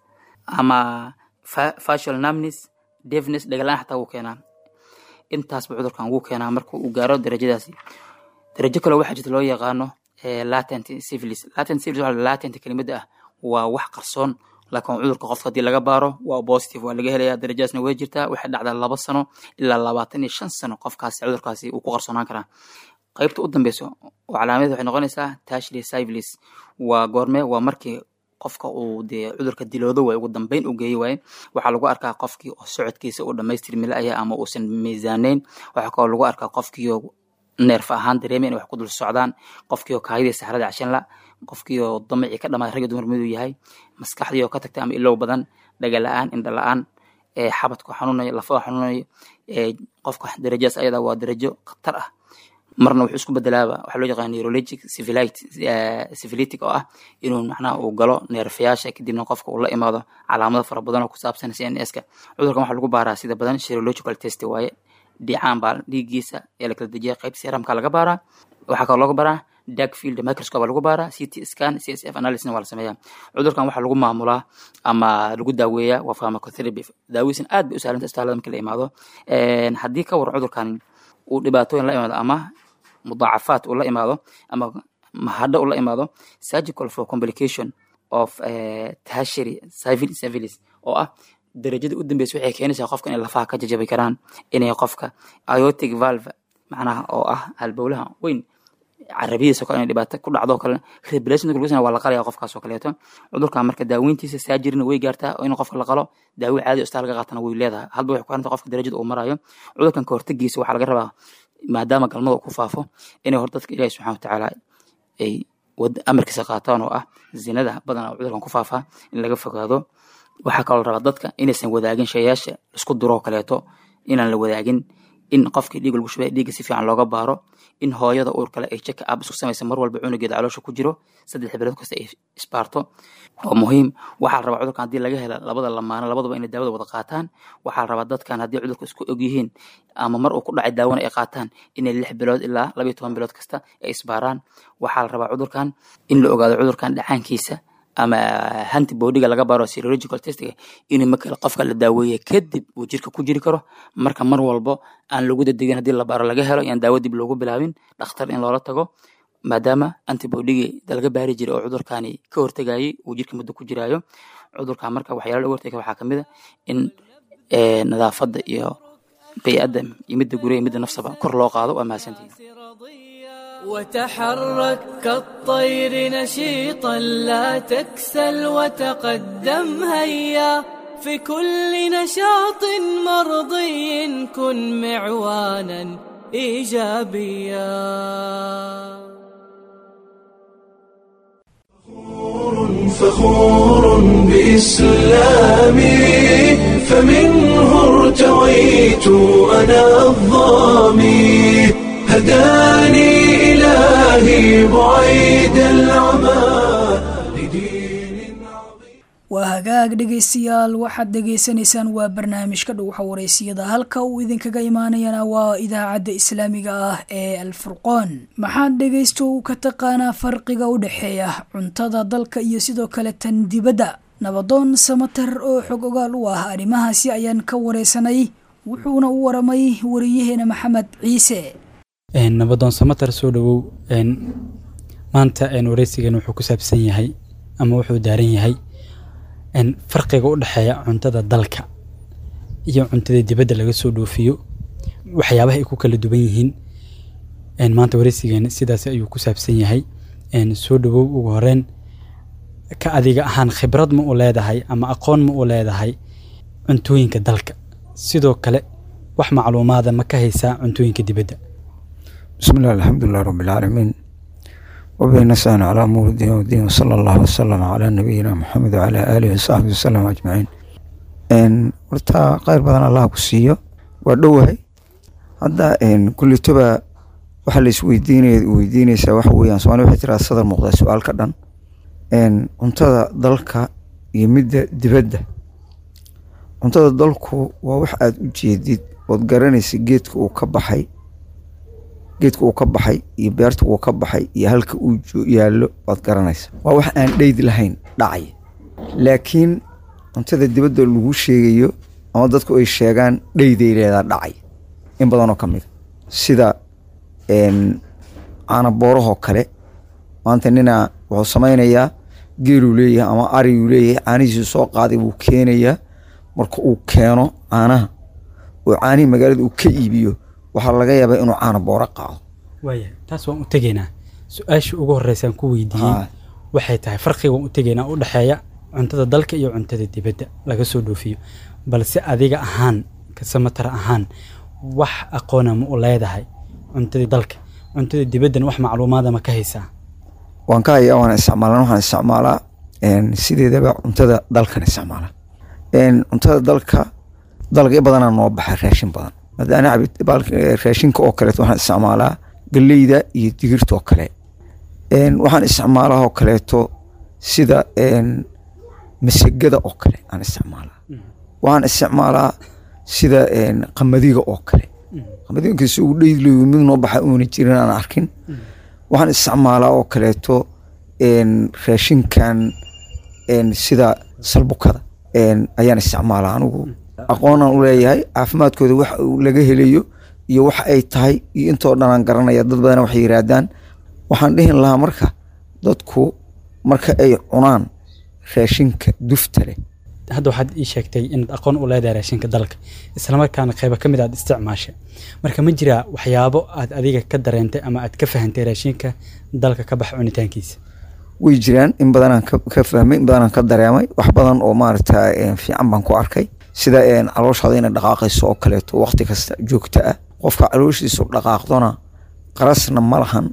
ama facial numbness deafness dhagalaan xataa wuu keenaa intaasba cudurkan wuu keenaa marka uu gaaro darajadaasi darajo kale waxaa jirta loo yaqaano latent syphilis latent syphilis waxa latent kelimada ah waa wax qarsoon laakiin cudurka qofka haddii laga baaro waa positive waa laga helayaa darajadaasna way jirtaa waxay dhacdaa laba sano ilaa labaatan iyo shan sano qofkaasi cudurkaasi uu ku qarsoonaan karaa qaybta u dambeyso oo calaamadeed waxay noqonaysaa tashli syphilis waa goorme waa markii qofka uu dee cudurka diloodo waay ugu dambeyn u geeyey waaye waxaa lagu arkaa qofkii oo socodkiisa uu dhamaystirmi la-aya ama uusan miisaaneyn waxaa kaloo lagu arkaa qofkiioo neerf ahaan dareemay inay wax ku dul socdaan qofkiioo kaayadii saxrada cashan la qofkiioo damacii ka dhamaaday ragga dumar miduu yahay maskaxdii oo ka tagtay ama ilow badan dhaga la-aan indha la-aan xabadku xanuunayo lafaha xanuunayo qofka darajadaas ayada waa darajo khatar ah marna wuxuu isku bedelaaba waxaa loo yaqaan neurologic syphilitic oo ah inuu macnaha uu galo neerfayaasha kadibna qofka uu la imaado calaamado fara badan oo ku saabsan cns-ka cudurkan waxaa lagu baaraa sida badan serological test waaye dhicaan baa dhiiggiisa ee la kala dejiya qaybta seramka laga baaraa waxaa kaloo looga baaraa dark field microscope baa lagu baaraa ct scan csf analysisna waa la sameeyaa cudurkan waxaa lagu maamulaa ama lagu daaweeyaa waa pharmacotherapy daawiisan aad bay u sahlanta istaalada markii la imaado haddii ka war cudurkan uu dhibaatooyin la imaado ama mudaacafaad uu la imaado ama mahadho uu la imaado surgical for complication of tertiary syphilis oo ah darajada u dambeysa waxay keenaysaa qofka inay lafaha ka jajabi karaan inay qofka iotic valve macnaha oo ah halbowlaha weyn carabiyadiisa kale inay dhibaato ku dhacdo kale reblation lagu waa la qalaya qofkaas oo kaleeto cudurkan marka daaweyntiisa saajirina way gaartaa oo in qofka la qalo daawo caadi istaa laga qaatana way leedahay hadba waxay ku xiranta qofka darajada uu marayo cudurkan ka hortagiisa waxaa laga rabaa maadaama galmada ku faafo inay hor dadka ilaahi subxana watacaala ay wad- amarkiisa qaataan oo ah zinada badanaa cudurkan ku faafaa in laga fogaado waxaa kaloo la rabaa dadka inaysan wadaagin shayaasha isku duroo kaleeto inaan la wadaagin in qofkii dhiig lagu shubay dhiigga si fiican looga baaro in hooyada uur kale ay check up isku samaysa mar walba cunugeeda caloosha ku jiro saddex bilood kasta ay isbaarto waa muhiim waxaa la rabaa cudurkan haddii laga hela labada lamaano labadaba inay daawada wada qaataan waxaa la rabaa dadkan haddii cudurka isku og yihiin ama mar uu ku dhacay daawana ay qaataan inay lix bilood ilaa labayo toban bilood kasta ay isbaaraan waxaa la rabaa cudurkan in la ogaado cudurkan dhacaankiisa ama antibodiga laga baaro serological testiga in marka qofka la daaweeye kadib uu jirka ku jiri karo marka mar walbo aan lagu dadegin haddii la baaro laga helo yaan daawo dib loogu bilaabin dhakhtar in loola tago maadaama antibodigii laga baari jiray oo cudurkani ka hortegayay uu jirka muddo ku jiraayo cudurkan marka waxyaala laga hortega waxaa kamid a in eh, nadaafadda iyo bey'adda iyo midda gurya iyo midda nafsaba kor loo qaado waa mahadsantihin وتحرك كالطير نشيطا لا تكسل وتقدم هيا في كل نشاط مرضي كن معوانا ايجابيا فخور بإسلامي فمنه ارتويت أنا الظامي هداني إلهي بعيد العمى لدين عظيم waa hagaag dhegaystayaal waxaad dhegaysanaysaan waa barnaamijka dhuuxa wareysiyada halka uu idinkaga imaanayana waa idaacadda islaamiga ah ee alfurqoon maxaad dhegaysto u ka taqaanaa farqiga u dhexeeya cuntada dalka iyo sidoo kale tan dibadda nabadoon samatar oo xog ogaal u ah arrimahaasi ayaan ka wareysanay wuxuuna u waramay wariyaheena maxamed ciise Een, nabadoon samatar soo dhawow een, maanta een, wareysigan wuxuu ku saabsan yahay ama wuxuu daaran yahay een, farqiga u dhexeeya cuntada dalka iyo cuntada dibadda laga soo dhoofiyo waxyaabaha ay ku kala duwan yihiin een, maanta wareysigan sidaas ayuu ku saabsan yahay een, soo dhawow ugu horeyn ka adiga ahaan khibrad ma u leedahay ama aqoon ma u leedahay cuntooyinka dalka sidoo kale wax macluumaada ma ka haysaa cuntooyinka dibadda بسم الله الحمد لله رب العالمين وبه نستعين على أمور الدين والدين وصلى الله وسلم على نبينا محمد وعلى آله وصحبه وسلم أجمعين إن ورتا خير بدن الله كسيو ودوهي هذا إن كل تبا waxa la isweydiinaya weydiinaysaa waxa weeyaan soomaali waxay tiraa sadar muuqda su-aal ka dhan een cuntada dalka iyo midda dibadda cuntada dalku waa wax aada u jeedid ood garanaysa geedka uu ka baxay geedka uu ka baxay iyo beerta uu ka baxay iyo halka uu jo- yaallo waad garanaysa waa wax aan dheyd lahayn dhacaya laakiin cuntada dibadda lagu sheegayo ama dadku ay sheegaan dheyday leedaa dhacay in badanoo ka mid a sida een, caana boorahoo kale maanta ninaa wuxuu samaynayaa geeluu leeyahay ama ariguu leeyahay caanihiisu soo qaaday buu keenayaa marka uu keeno caanaha oo caanihii magaalada uu ka iibiyo waxaa laga yaabaa inuu caana booro qaado waaya taas waan u tegaynaa su-aasha ugu horeysaan ku weydiiyey Haa. waxay tahay farqiga waan u tegaynaa u dhexeeya cuntada dalka iyo cuntada dibadda laga soo dhoofiyo balse adiga ahaan kasamatar ahaan wax aqoona ma u leedahay cuntada dalka cuntada dibaddana wax macluumaada ma ka haysaa waan ka hayaa waan isticmaalaa waxaan isticmaalaa een, sideedaba cuntada dalkan isticmaalaa een, cuntada dalka dalagyo badanaa noo baxa raashin badan maadaana cabid- baalka- eh, raashinka oo kaleeto waxaan isticmaalaa galleyda iyo digirta oo kale een, waxaan isticmaalaa oo kaleeto sida een, masagada oo kale aan isticmaalaa waxaan isticmaalaa sida een, qamadiga oo kale qamadiga inkastoo uu dheylayo mid noo baxa uuna jirin aan arkin waxaan isticmaalaa oo kaleeto een, raashinkan een, sida salbukada een, ayaan isticmaalaa anigu aqoonaan u leeyahay caafimaadkooda wax uu laga helayo iyo wax ay tahay iyo intoo dhan aan garanaya dad badan waxay yiraahdaan waxaan dhihin lahaa marka dadku marka ay cunaan raashinka dufta leh hadda waxaad ii sheegtay inaad aqoon u leedahay raashinka dalka islamarkaana qayba ka mid aad isticmaashay marka ma jiraa waxyaabo aad adiga ka dareentay ama aad ka fahantay raashinka dalka ka baxa cunitaankiisa way jiraan in badanaan ka ka fahmay in badanaan ka dareemay wax badan oo maaragta een, fiican baan ku arkay sida een, calooshaada inay dhaqaaqayso oo kaleeto waqti kasta joogto ah qofka calooshiisu dhaqaaqdona qarasna ma lahan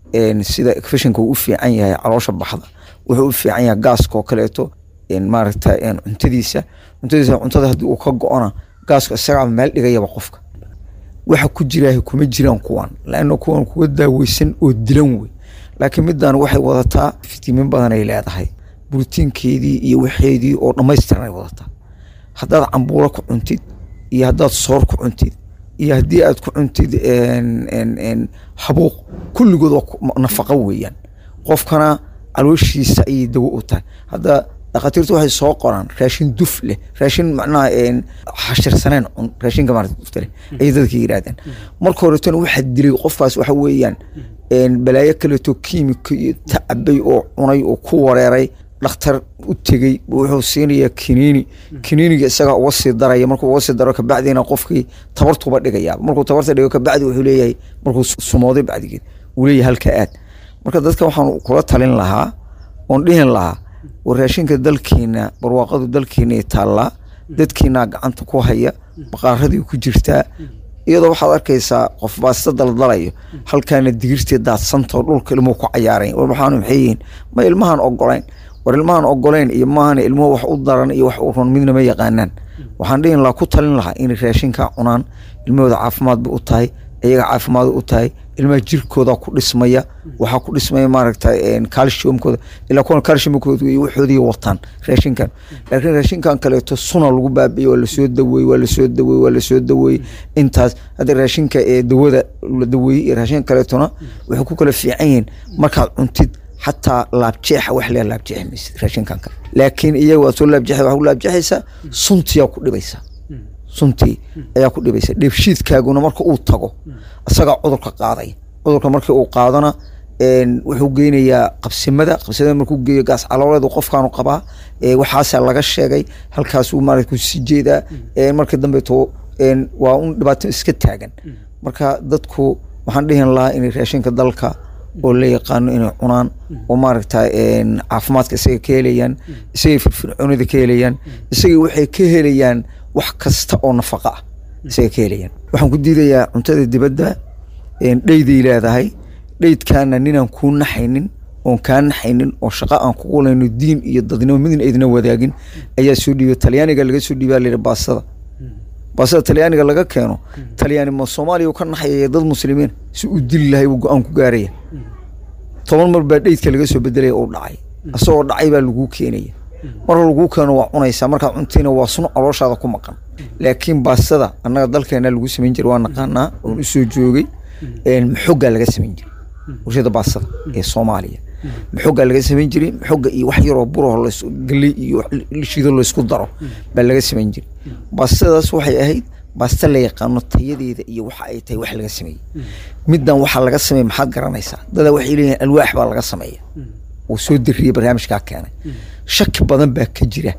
een, sida efishinka uu u fiican yahay caloosha baxda wuxuu u fiican yahay gaaska oo kaleeto een, maaragta een, cuntadiisa cuntadiisa cuntada haddii uu ka go-ona gaaska isagaa meel dhigayaba qofka waxa ku jiraahi kuma jiraan kuwan laanna kuwan kuwa daaweysan oo dilan wey laakiin middan waxay wadataa fitimiin badan ay leedahay borotiinkeedii iyo waxeedii oo dhammaystiran ay wadataa haddaad cambuulo ku cuntid iyo haddaad soor ku cuntid iyo haddii aad ku cuntid een, een, een, habuuq kulligood waa ku- nafaqo weeyaan qofkana calooshiisa ayay dawo u tahay hadda dhakhaatiirtu waxay soo qoraan raashin duf leh raashin macnaha een, xashirsaneen cun raashinka maarata dufta leh ayay dadka yidhahdeen marka horetona waxaa dilay qofkaas waxa weeyaan een, balaayo kaleeto kiimika iyo tacabay oo cunay oo ku wareeray dhakhtar u tegey wuxuu siinayaa kiniini kiniiniga isagaa uga sii daraya markuu uga sii daro kabacdiina qofkii tabartuba dhigaya markuu tabarta dhigo kabacdi wuxuu leeyahay markuu sumooday bacdigeed uu leeyahay halka aad marka dadka waxaan kula talin lahaa oon dhihin lahaa war raashinka dalkiina barwaaqadu dalkiina taallaa dadkiinaa gacanta ku haya baqaaradii ku jirtaa iyadoo waxaad arkaysaa qof baasta daldalayo halkaana digirtii daadsantao dhulka ilmuhu ku cayaarayn war waxaanu maxay yihiin ma ilmahan ogolayn war ilmahan ogolayn iyo maahana ilmuhu wax u daran iyo wax u run midna ma yaqaanaan waxaan dhihin lahaa ku talin lahaa inay raashinkaa cunaan ilmahooda caafimaad bay u tahay iyaga caafimaad u tahay ilmaha jirkooda ku dhismaya waxaa ku dhismaya maaragta calciumkooda ilaa kuwan calciumkooda iyo waxoodii wataan raashinkan laakiin raashinkan kaleeto suna lagu baabiye waa lasoo daweeyey waa lasoo daweeyey waa lasoo daweeyey intaas hadda raashinka ee dawada la daweeyey iyo raashinka kaleetona waxay ku kala fiican yihiin markaad cuntid xataa laabjeexa wax leeya laabjeexi maysid raashinkan kale laakiin iyaga waad soo laabjeexay waxaa ku laabjeexaysaa suntiyaa ku dhibaysaa suntii ayaa ku dhibaysa dheefshiidkaaguna marka uu tago isagaa cudurka qaadaya cudurka markii uu qaadona een, wuxuu geynayaa qabsimada qabsimada markuu geeyo gaas calooleedu qofkaanu qabaa ee, waxaasaa laga sheegay halkaasuu maarata kusii jeedaa een, marka dambeeto een, waa un dhibaato iska taagan marka dadku waxaan dhihin lahaa inay raashinka dalka oo la yaqaano inay cunaan oo maaragta een, caafimaadka isaga ka helayaan isagay firfircoonida ka helayaan isagay waxay ka helayaan wax kasta oo nafaqa ah isaga ka helayaan waxaan ku diidayaa cuntada dibadda een, dheyday leedahay dheydkaana ninaan kuu naxaynin oon kaa naxaynin oo shaqo aan kugu layno diin iyo dadnimo midna aydna wadaagin ayaa soo dhiibay talyaaniga laga soo dhiibaa layidhi baasada baasada talyaaniga laga keeno talyaani ma soomaaliya uu ka naxayaya dad muslimiin si uu dili lahay buu go-aan ku gaaraya toban mar baa dheydka laga soo bedelaya uu dhacay isagoo dhacay baa laguu keenaya marka laguu keeno waa cunaysaa markaad cuntiina waa sun calooshaada ku maqan laakiin baasada annaga dalkeena lagu samayn jiray waa naqaanaa oon usoo joogay een, maxogaa laga samayn jiray warshada baasada ee soomaaliya maxogaa laga samayn jiray maxoga iyo wax yaroo buraho lays galey iyo wax la shiido laysku daro baa laga samayn jiray baastadaas waxay ahayd baasta la yaqaano tayadeeda iyo waxa ay tahay wax laga sameeyey middan waxaa laga sameeya maxaad garanaysaa dada waxay leeyihin alwaax baa laga sameeya uu soo diriyey barnaamijkaa keenay shaki badan baa ka jira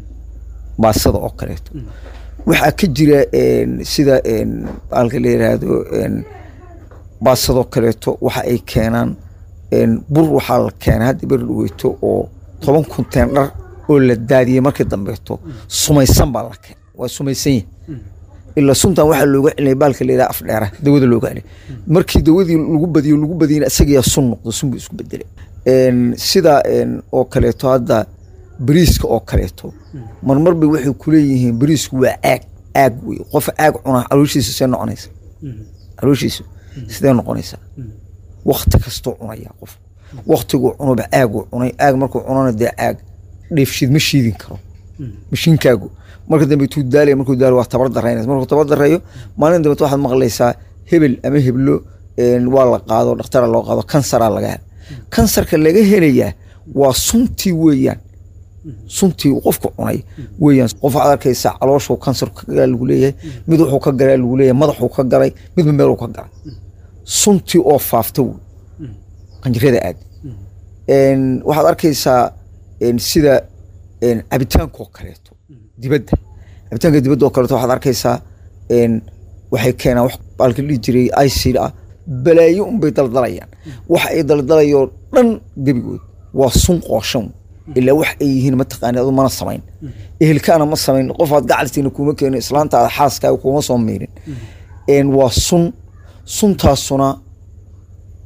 baasada oo kaleeto waxaa ka jira een, sida een, halka la yiraahdo een, baasadoo kaleeto waxa ay keenaan een, bur waxaa la keenay hadda beri dhaweyto oo toban kunteen dhar oo la daadiyey markii dambeeto sumaysan baa la keenay waa sumaysan yihin ilaa suntan waxaa looga celinaya baalka la yidhaha afdheera dawada looga celiyay markii dawadii lagu badiyo lagu badiyana isagiyaa sun noqdo sun buu isku bedelay Een, sida een, oo kaleeto hadda bariiska oo kaleeto marmar bay waxay kuleeyihiin bariisku waa caag caag wey qof caag cunaa calooshiisa see noqonaysa calooshiisu sidee noqonaysaa wakti kastuu cunaya qof waktiguu cunuba caaguu cunay caag markuu cunana dee caag dheefshiid ma shiidin karo mashiinkaagu marka dambe tuu daalaya markuu daalo waa tabar daraynaysa markuu tabar darayo maalin dambe waxaad maqlaysaa hebel ama heblo een, waa la qaado dhakhtara loo qaado kansaraa laga hela kansarka laga helayaa waa suntii weeyaan suntii uu qofku cunay weeyaan qof waxaad arkaysaa calooshuu kansarku ka galaa lagu leeyahay mid wuxuu ka galaa lagu leeyahay madaxuu ka galay midba meeluu ka galay suntii oo faafta wey qanjirada aad Een, waxaad arkaysaa een, sida een, cabitaankoo kaleeto dibadda cabitaanka dibadda oo kaleeto waxaad arkaysaa een, waxay keenaan wax baalka dhihi jiray icid ah balaayo unbay daldalayaan waxa ay daldalayoo dhan gebigood waa sun qooshan ilaa wax ay yihiin mataqaani adu mana samayn ehelkaana ma samayn qofaad gacaltiina kuma keenin islaantaada xaaskaaga kuma soo miirin Een, waa sun suntaasuna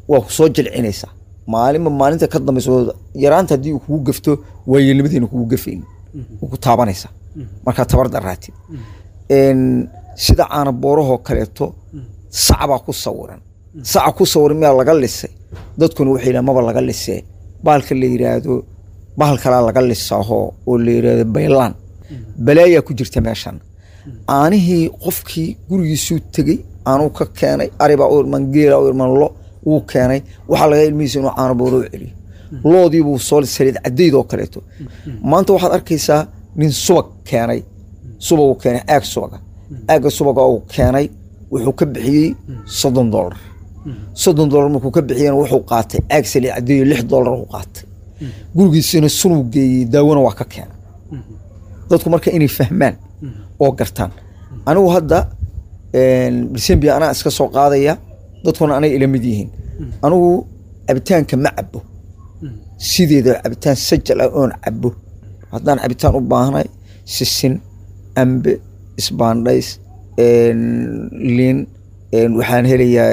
waa ku soo jilcinaysaa maalinba maalinta ka dambaysa oo yaraanta haddii uu kugu gafto waayeelnimadiina kugu gafayn wuu ku taabanaysaa markaa tabar daraatid Een, sida caana boorahoo kaleeto sac baa ku sawiran saca ku sawiran miyaa laga lisay dadkuna waxay yidhahan maba laga lisee bahalka la yidhaahdo bahal kalaa laga lisaaho oo la yidhaahdo baylaan balaayaa ku jirta meeshan aanihii qofkii gurigiisuu tegey aanuu ka keenay aribaa u irman geela u irman lo wuu keenay waxaa laga ilmihiisa inuu caano booro u celiyo loodiibuu soo saliid cadeyd oo kaleeto maanta waxaad arkaysaa nin subag keenay subag uu keenay aag subaga aagga subaga uu keenay wuxuu ka bixiyey soddon dollar soddon dollar markuu ka bixiyena wuxuu qaatay aag saliid cadeeyo lix dollar uu qaatay gurigiisina sunuu geeyey daawona waa ka keenay dadku marka inay fahmaan oo gartaan anigu hadda decembia anaa iska soo qaadaya dadkuna anay ila mid yihiin anigu cabitaanka ma cabo sideeda cabitaan sajal ah oon cabo haddaan cabitaan u baahnay sisin ambe isbaandhays liin waxaan helayaa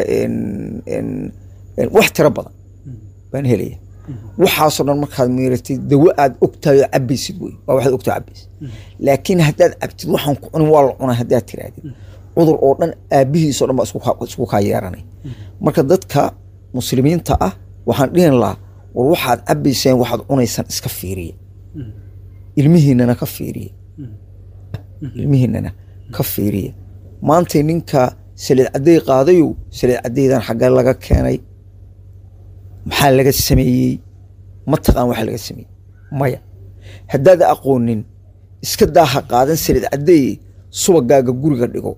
wax tiro badan baan helaya waxaasoo dhan markaad miiratid dawo aad ogtahay oo cabaysid wey waa waxaad ogtahay cabaysid laakiin haddaad cabtid waxaan ku cunin waa la cunaa haddaad tirahdid cudur oo dhan aabihiisoo dhan baa isku kaa- isku kaa yeeranay marka dadka muslimiinta ah waxaan dhihin lahaa war waxaad cabayseen waxaad cunaysaan iska fiiriya ilmihiinana ka fiiriya ilmihiinana ka fiiriya maantay ninka saliid cadday qaadayow saliid caddaydan xaggee laga keenay maxaa laga sameeyey ma taqaan waxa laga sameeyey maya haddaad aqoonin iska daaha qaadan saliid caddeeye subagaaga guriga dhigo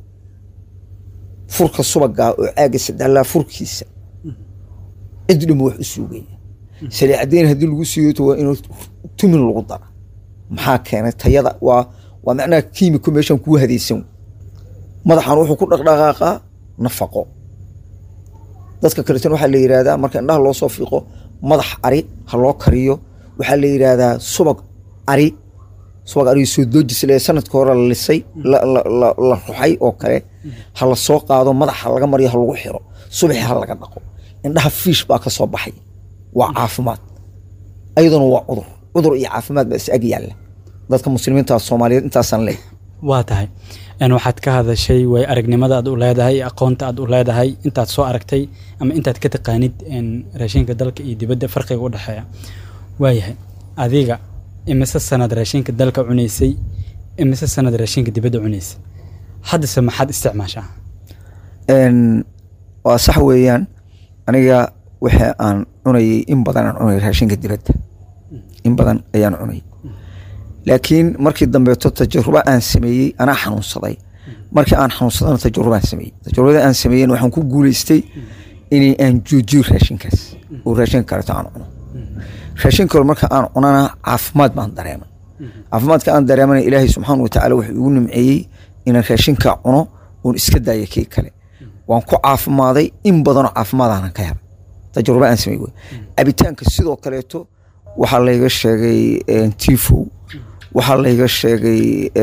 furka subagaa oo caaga sadalaa furkiisa cid dhimo wax u suugaya saliid caddeyn haddii lagu siiyoto waa inuu tumin lagu dara maxaa keenay tayada waa waa macnaha kiimiko meeshan kuu hadaysan madaxan wuxuu ku dhaqdhaqaaqaa nafaqo dadka kaleetan waxaa la yidhaahdaa marka indhaha loo soo fiiqo madax ari ha loo kariyo waxaa la yidhaahdaa subag ari subag ari soo doojis le sanadka hore la lisay la- la la- la ruxay oo kale ha la soo qaado madaxa laga mariyo ha lagu xiro subaxi ha laga dhaqo indhaha fiish baa ka soo baxay waa caafimaad ayaduna waa cudur cudur iyo caafimaad baa is ag yaalla dadka muslimiinta soomaaliyeed intaasaan leeyahay waa tahay n waxaad ka hadashay way aragnimada aad u leedahay aqoonta aad u leedahay intaad soo aragtay ama intaad ka taqaanid n raashinka dalka iyo dibadda farqiga u dhexeeya waayahay adiga imise sanad raashinka dalka cunaysay imise sanad raashinka dibadda cunaysay haddase maxaad isticmaashaa Een, waa sax weeyaan aniga waxa aan cunayay in badan aan cunay raashinka dibadda in badan ayaan cunay laakiin markii dambeeto tajarubo aan sameeyey anaa xanuunsaday markii aan xanuunsadana tajrubaan sameeyey tajrubada aan sameeyen waxaan ku guuleystay inay aan joojiyo raashinkaas oo raashinka kaleto aan cuno raashin kale marka aan cunana caafimaad baan dareemay caafimaadka aan dareemana ilaahay subxaana watacaala wuxuu igu nimceeyey inaan raashinka cuno oon iska daayo kii kale waan ku caafimaaday in badanoo caafimaadaanan ka helay tajruba aan samey wey cabitaanka sidoo kaleeto waxaa layga sheegay tifow waxaa layga sheegay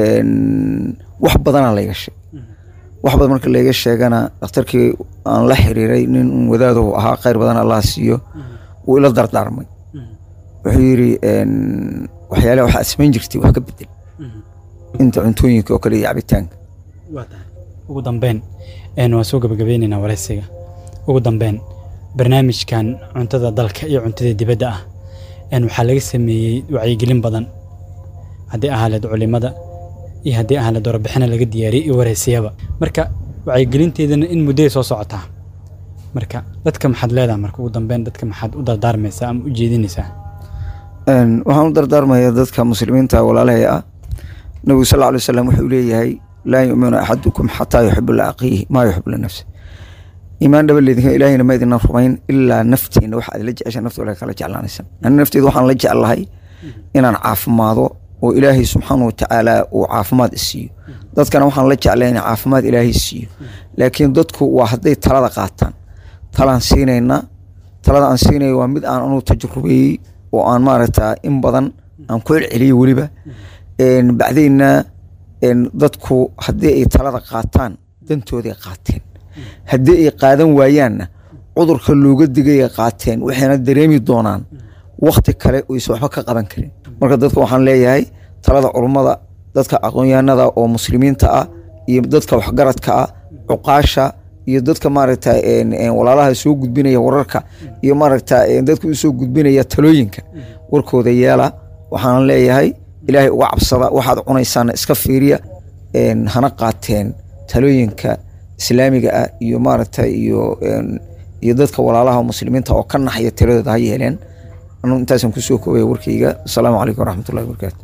een, wax badanaa layga sheegay wax badan marka layga sheegana dhakhtarkii aan la xiriiray nin wadaadahu ahaa khayr badan allah siiyo wuu ila dardaarmay wuxuu yidhi een, waxyaalaha waxaad samayn jirtay wax ka bedel inta cuntooyinka oo kale iyo cabitaanka waa tahay ugu dambeyn n waan soo gabagabeyneynaa waraysiga ugu dambeyn barnaamijkan cuntada dalka iyo cuntada dibadda ah n waxaa laga sameeyey wacyigelin badan haddii ahaaleed culimada iyo haddii ahaaleed warbixina laga diyaariyey iyo waraysiyaba marka wacyigelinteedana in mudday soo socotaa marka dadka maxaad leedahay marka ugu dambeyn dadka maxaad u dardaarmaysaa ama u jeedinaysaa Een, waxaan u dardaarmayaa dadka muslimiinta walaalahay ah nabigu sal alay wasalam wuxuu leeyahay laa yuminu axadukum xataa yuxibu liaqiihi maa yuxibu linafsi iimaan dhaba leedinka ilaahayna ma idina rumayn ilaa naftiina waxa aad la jecesha nafta walaga kala jeclaanaysan ani nafteedu waxaan la jeclahay inaan caafimaado oo ilaahay subxaana watacaala uu caafimaad isiiyo dadkana waxaan la jeclay in caafimaad ilaahay siiyo laakiin dadku waa hadday talada qaataan talaan siinayna talada aan siinaya waa mid aan anugu tajrubeeyey oo aan maaragta in badan aan ku celceliyey weliba Een, bacdeenna een, dadku haddii ay talada qaataan dantooday qaateen haddii ay qaadan waayaanna cudurka looga digaya qaateen waxayna dareemi doonaan wakti kale oysan waxba ka qaban karin marka dadka waxaan leeyahay talada culummada dadka aqoonyahanada oo muslimiinta ah iyo dadka waxgaradka ah cuqaasha iyo dadka maaragta walaalaha soo gudbinaya wararka iyo maaragta dadka usoo gudbinaya talooyinka warkooda yeela waxaan leeyahay ilaahay uga cabsada waxaad cunaysaana iska fiiriya hana qaateen talooyinka islaamiga ah iyo maaragta iyo iyo dadka walaalaha muslimiinta oo ka naxaya tiradooda ha yeeleen anu intaasaan kusoo koobaya warkayga asalaamu calaykum waraxmatullahi wabarakaatu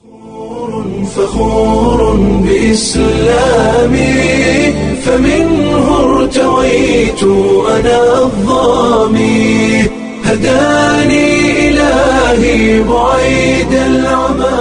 فخور بإسلامي فمنه ارتويت أنا الظامي هداني إلهي بعيد العمى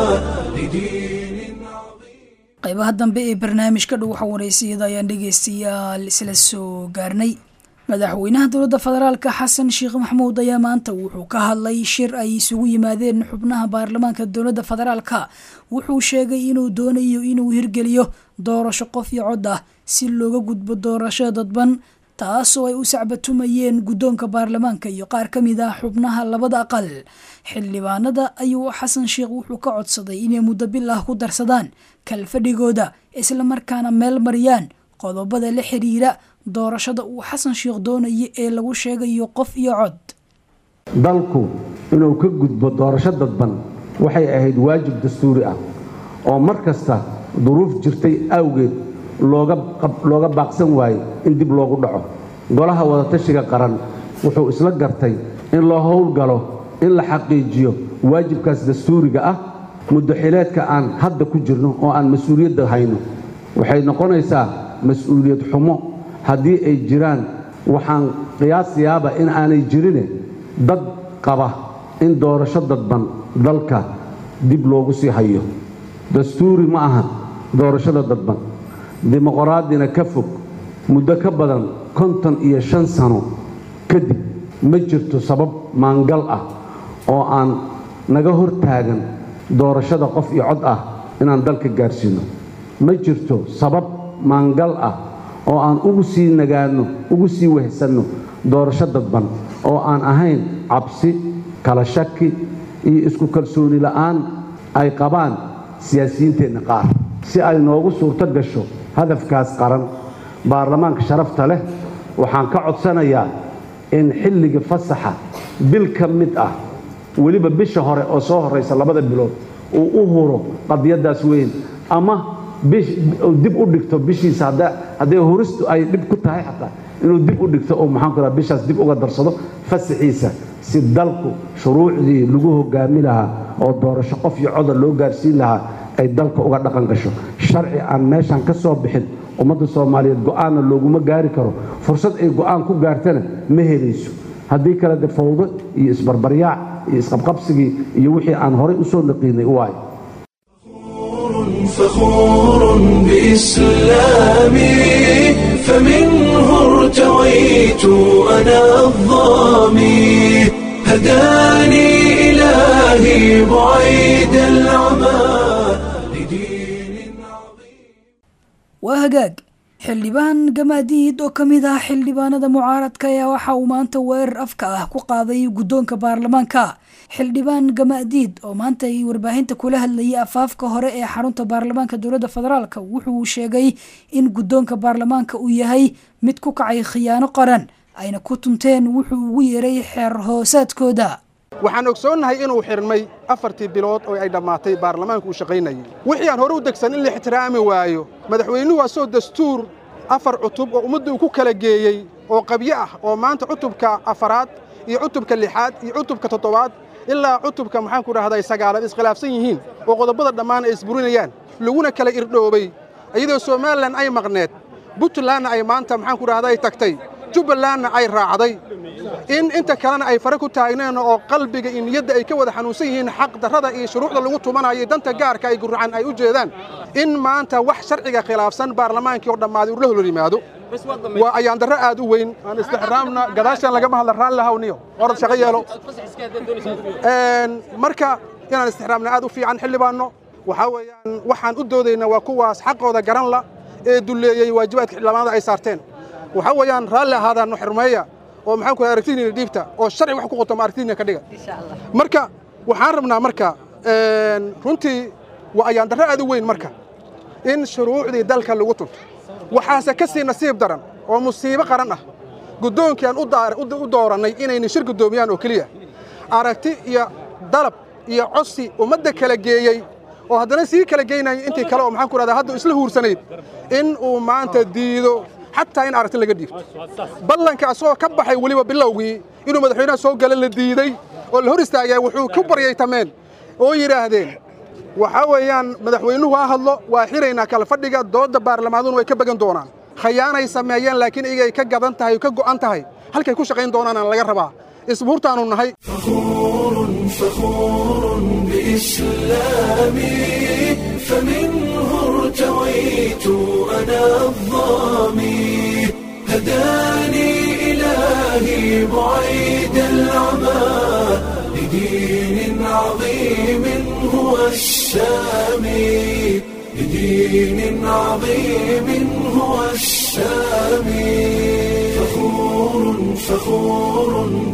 لدين qaybaha dambe ee barnaamijka dhow xawareysiyada ayaan dhegeystayaal isla soo gaarnay madaxweynaha dowladda federaalka xasan sheekh maxamuud ayaa maanta wuxuu ka hadlay shir ay isugu yimaadeen xubnaha baarlamaanka dowladda federaalka wuxuu sheegay inuu doonayo inuu hirgeliyo doorasho qof iyo cod ah si looga gudbo doorasho dadban taasoo ay u sacbatumayeen guddoonka baarlamaanka iyo qaar ka mid ah xubnaha labada aqal xildhibaanada ayuu xasan sheekh wuxuu ka codsaday inay muddo bil ah ku darsadaan kalfadhigooda islamarkaana meel mariyaan qodobada la xiriira doorashada uu xasan sheekh doonaya ee lagu sheegayo qof iyo cod dalku inuu ka gudbo doorasho dadban waxay ahayd waajib dastuuri ah oo mar kasta duruuf jirtay awgeed looga baaqsan waaye in dib loogu dhaco golaha wadatashiga qaran wuxuu isla gartay in loo howlgalo in la xaqiijiyo waajibkaas dastuuriga ah muddoxileedka aan hadda ku jirno oo aan mas-uuliyadda hayno waxay noqonaysaa mas-uuliyad xumo haddii ay jiraan waxaan qiyaasayaaba in aanay jirine dad qaba in doorasho dadban dalka dib loogu sii hayo dastuuri ma aha doorashada dadban dimuqraadina ka fog muddo ka badan konton iyo shan sano kadib ma jirto sabab maangal ah oo aan naga hor taagan doorashada qof iyo cod ah inaan dalka gaarsiino ma jirto sabab maangal ah oo aan ugu sii nagaanno ugu sii wehsanno doorasho dadban oo aan ahayn cabsi kala shaki iyo isku kalsooni la'aan ay qabaan siyaasiyiinteenna qaar si ay noogu suurto gasho hadafkaas qaran baarlamaanka sharafta leh waxaan ka codsanayaa in xilliga fasaxa bil ka mid ah weliba bisha hore oo soo horraysa labada bilood uu u huro qadiyaddaas weyn ama dib u dhigto bishiisa hadday huristu ay dhib ku tahay xataa inuu dib u dhigto oo maxaanku raha bishaas dib uga darsado fasaxiisa si dalku shuruucdii lagu hogaami lahaa oo doorasho qof iyo coda loo gaarsiin lahaa ay dalka uga dhaqan gasho sharci aan meeshaan ka soo bixin ummadda soomaaliyeed go'aanna looguma gaari karo fursad ay go'aan ku gaartana ma helayso haddii kale de fawdo iyo isbarbaryaac iyo isqabqabsigii iyo wixii aan horay u soo naqiinay u waayo فخور بإسلامي فمنه ارتويت أنا الظامي هداني إلهي بعيد العمى waa hagaag xildhibaan gamaadiid oo ka mid ah xildhibaanada mucaaradka ayaa waxa uu maanta weerar afka ah ku qaaday guddoonka baarlamaanka xildhibaan gamaadiid oo maanta ay warbaahinta kula hadlayay afaafka hore ee xarunta baarlamaanka dowladda federaalk wuxuu sheegay in guddoonka baarlamaanka uu yahay mid ku kacay khiyaano qaran ayna ku tunteen wuxuu ugu yeeray xeer hoosaadkooda waxaan ogsoonnahay inuu xirmay afartii bilood oo ay dhammaatay baarlamaanku uu shaqaynayay wixii aan hore u degsan in la ixtiraami waayo madaxweynuhu asoo dastuur afar cutub oo ummadda uu ku kala geeyey oo qabyo ah oo maanta cutubka afaraad iyo cutubka lixaad iyo cutubka toddobaad ilaa cutubka maxaanku dhahday sagaalaad iskhilaafsan yihiin oo qodobada dhammaan ay isburinayaan laguna kala irdhoobay iyadoo somalilan ay maqneed puntlandna ay maanta maxaanku dhahday tagtay jubbalandna ay raacday in inta kalena ay fare ku taagneen oo qalbiga iyo niyadda ay ka wada xanuunsan yihiin xaq darrada iyo shuruucda lagu tumanayo danta gaarka ay guracan ay u jeedaan in maanta wax sharciga khilaafsan baarlamaankii oo dhammaaday uu la holor yimaado waa ayaan darro aad u weyn aan istixraamna gadaashan lagama hadla raalli hawniyo orad shaqo yeelo marka inaan istixraamna aad u fiican xildhibaanno waxaa weeyaan waxaan u doodaynaa waa kuwaas xaqooda garan la ee dulleeyey waajibaadka xildhibaanada ay saarteen waxaa weeyaan raalli ahaadaanno xirmeeya oo maxaan ku aragtidiina dhiibta oo sharci wax ku qoto ma aragtidiina ka dhiga marka waxaan rabnaa marka runtii waa ayaan darro aad u weyn marka in shuruucdii dalka lagu tunto waxaase ka sii nasiib daran oo musiibo qaran ah guddoonkii aan u doorannay inayna shir guddoomiyaan oo keliya aragti iyo dalab iyo codsi ummadda kala geeyey oo haddana sii kala geynaya intii kale oo maxaan ku rahdaa hadda isla huursanayd in uu maanta diido xataa in aragti laga dhiibto ballanka asagoo ka baxay weliba bilowgii inuu madaxweynaha soo gala la diiday oo la hor istaagay wuxuu ku baryay tameen oo yidhaahdeen waxaa weeyaan madaxweynuhu ha hadlo waa xiraynaa kala fadhiga doodda baarlamaaduna way ka began doonaan khayaanay sameeyeen laakiin iyagay ka gadan tahay ka go'an tahay halkay ku shaqayn doonaanaan laga rabaa isbuurtaanu nahay فخور بإسلامي فمنه ارتويت أنا الظامي هداني إلهي بعيد العمى لدين عظيم هو السامي لدين عظيم هو السامي فخور فخور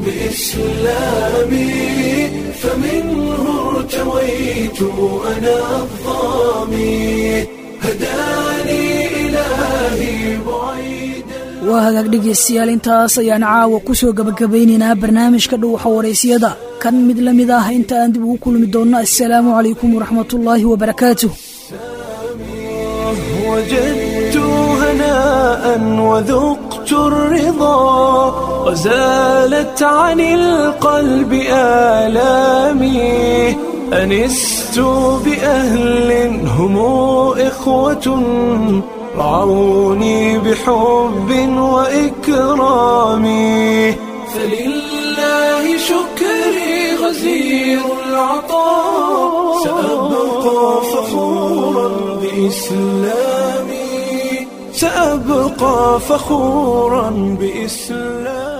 بإسلامي فمنه ارتويت أنا الظامي هداني إلهي بعيد waa hagaag dhegaystayaal intaas ayaan caawa ku soo gabagabaynaynaa barnaamijka dhuuxa waraysiyada kan mid la mid ah inta aan dib ugu kulmi doonno assalaamu calaykum waraxmatullaahi wabarakaatuh وجدت هناء وذقت الرضا وزالت عن القلب آلامي أنست بأهل هم إخوة رعوني بحب وإكرام فلله شكري غزير العطاء سأبقى فخورا بإسلامي سأبقى فخورا بإسلامي